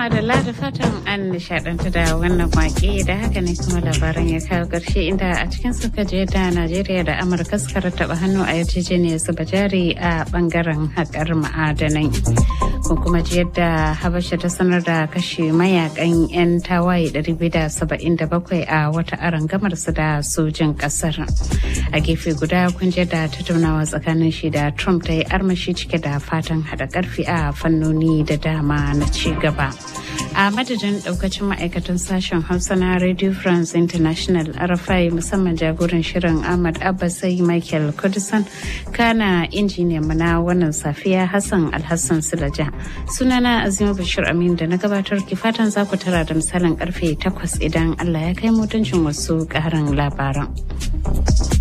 madalla da fatan an nishadantu da wannan waƙe da haka ne kuma labaran ya kawo ƙarshe inda a cikin suka je da Najeriya da Amurka suka rattaba hannu a yarjejeniyar zuba jari a bangaren haƙar ma'adanai. Ko kuma ji yadda Habasha ta sanar da kashe mayakan 'yan tawaye 277 a wata arangamar su da sojin ƙasar. A gefe guda kun je da tattaunawa tsakanin shi da Trump ta yi armashi cike da fatan haɗa ƙarfi a fannoni da dama na ci gaba. A madadin daukacin ma'aikatan sashen Hausa na Radio France International RFI musamman jagoran shirin Ahmad Abbasai Michael Kudisan kana injiniyan na wannan safiya Hassan Alhassan Sulaja. Sunana Azima Bashir Amin da na gabatar ki fatan za ku tara da misalin karfe 8 idan Allah ya kai mutuncin wasu ƙarin labaran.